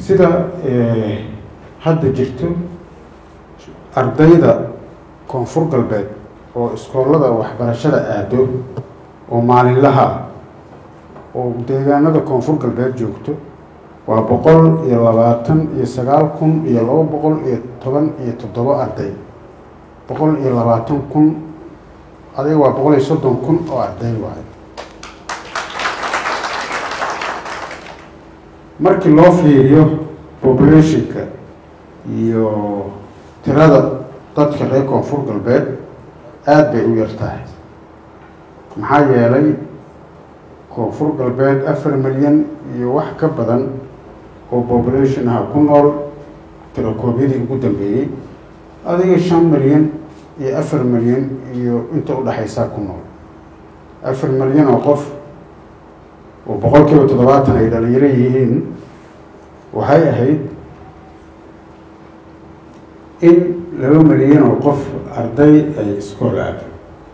sida hadda jirto ardayda koonfur galbeed oo iskoolada waxbarashada aado oo maalinlaha oo deegaanada koonfur galbeed joogto waa boqol iyo labaatan iyo sagaal kun iyo laba boqol iyo toban iyo toddobo arday boqol iyo labaatan kun adiga waa boqol iyo soddon kun oo arday waayo markii loo fiiriyo populationka iyo tirada dadka reer koonfur galbeed aada bay u yar tahay maxaa yeelay koonfur galbeed afar milyan iyo wax ka badan oo population aha ku nool tirakoobyadii ugu dambeeyey adiga shan milyan iyo afar milyan iyo inta udhexaysaa ku nool afar milyan oo qof oo boqol kiiba toddobaatan ay dhalinyaro yihiin waxay ahayd in laba milyan oo qof arday ay iskool aado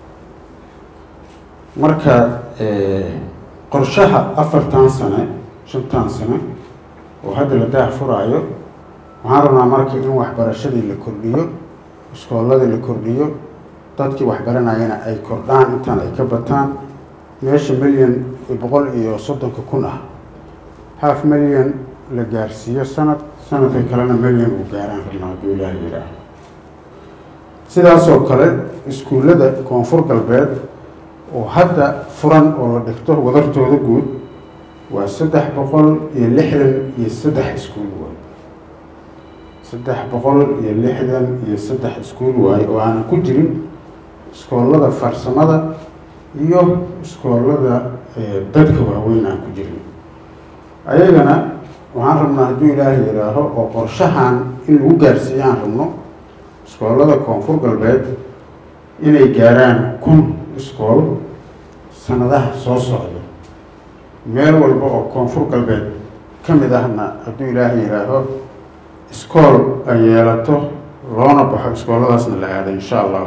marka qorshaha afartan sane shantan sane oo hadda la daah furaayo waxaan rabnaa marka in waxbarashadii la kordhiyo iskooladii la kordhiyo dadkii waxbaranayana ay kordhaan intaan ay ka bataan meesha milyan boqol iyo soddonka kun ah half milyan la gaarsiiyo sanad sanadka kalena milyan uu gaaraan rabnaa hadduu ilaaha yidhaaho sidaasoo kale iskuullada koonfur galbeed oo hadda furan oo la dhigto wadartooda guud waa saddex boqol iyo lixdan iyo saddex iskuul waay saddex boqol iyo lixdan iyo saddex iskuul waaye oo aanan ku jirin iskoolada farsamada iyo iskoolada dadka waaweyn aan ku jirin ayagana waxaan rabnaa hadduu ilaaha yidhaaho oo qorshahan in lagu gaarsiiyo aan rabno iskoolada koonfur galbeed inay gaaraan kun iskool sanadaha soo socda meel walba oo koonfur galbeed ka mid ahna hadduu ilaaha yidhaaho iskool ay yeelato loona baxo iskooladaasna la aado insha allah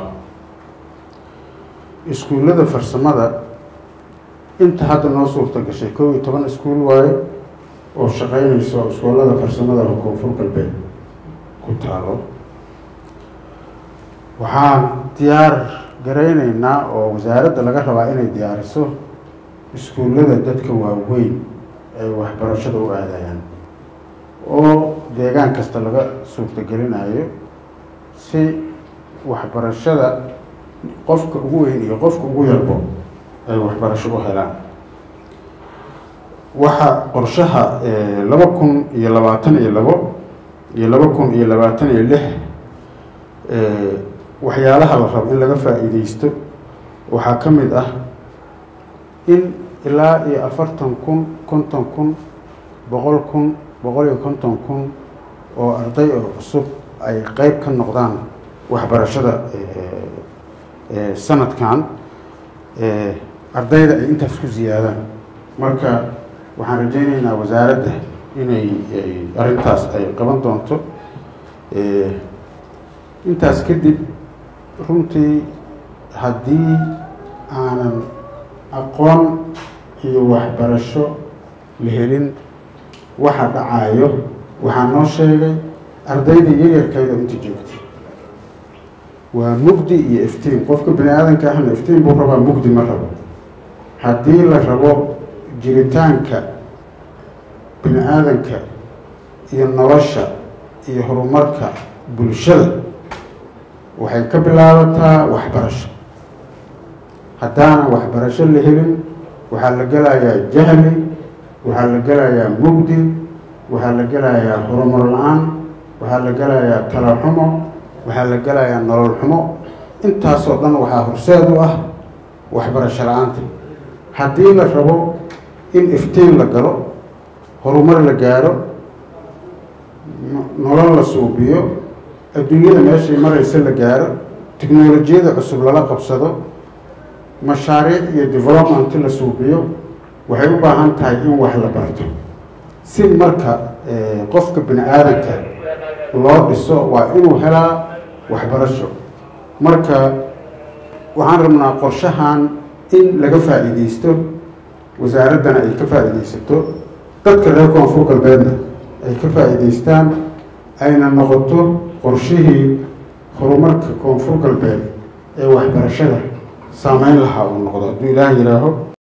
iskuullada farsamada inta hadda noo suurta gashay kow iyo toban iskuul waaye oo shaqeynayso iskoolada farsamada oo koonfur galbeed ku taalo waxaan diyaar garayneynaa oo wasaaradda laga rabaa inay diyaariso iskuullada dadka waaweyn ay waxbarashada u aadayaan oo deegaan kasta laga suurtagelinayo si waxbarashada qofka ugu weyn iyo qofka ugu yarbo ay waxbarasho u helaan waxa qorshaha laba kun iyo labaatan iyo labo iyo laba kun iyo labaatan iyo lix waxyaalaha la rabo in laga faa-iideysto waxaa ka mid ah in ilaa iyo afartan kun konton kun boqol kun boqol iyo konton kun oo arday oo cusub ay qeyb ka noqdaan waxbarashada sanadkan ardayda ay intaas ku ziyaadaan marka waxaan rajeyneynaa wasaaradda inay arrintaas ay qaban doonto intaas kadib runtii haddii aanan aqoon iyo waxbarasho la helin waxa dhacayo waxaa noo sheegay ardayda yaryarkayda inta joogtay waa mugdi iyo iftiin qofka bani aadanka ahna iftiin buu rabaa mugdi ma rabo haddii la rabo jiritaanka bini aadanka iyo nolosha iyo horumarka bulshada waxay ka bilaabataa waxbarasho haddaanan waxbarasho la helin waxaa la gelayaa jahli waxaa la gelayaa mugdi waxaa la gelayaa horumar la-aan waxaa la gelayaa talaxumo waxaa la gelayaa nolol xumo intaasoo dhan waxaa horseed u ah waxbarasho la-aanta haddii la rabo in iftiin la galo horumar la gaaro nolol la suubiyo adduunyada meeshay maraysa la gaaro tiknolojiyada cusub lala qabsado mashaariic iyo development la suubiyo waxay u baahan tahay in wax la barto si marka qofka bini aadanka loo dhiso waa inuu helaa waxbarasho marka waxaan rabnaa qorshahan in laga faa-iideysto wasaaraddana ay ka faa-iideysato dadka reer koonfur galbeedna ay ka faa'iidaystaan ayna noqoto qorshihii horumarka koonfur galbeed ee waxbarashada saameyn lahaa uu noqdo hadduu ilaah yihaaho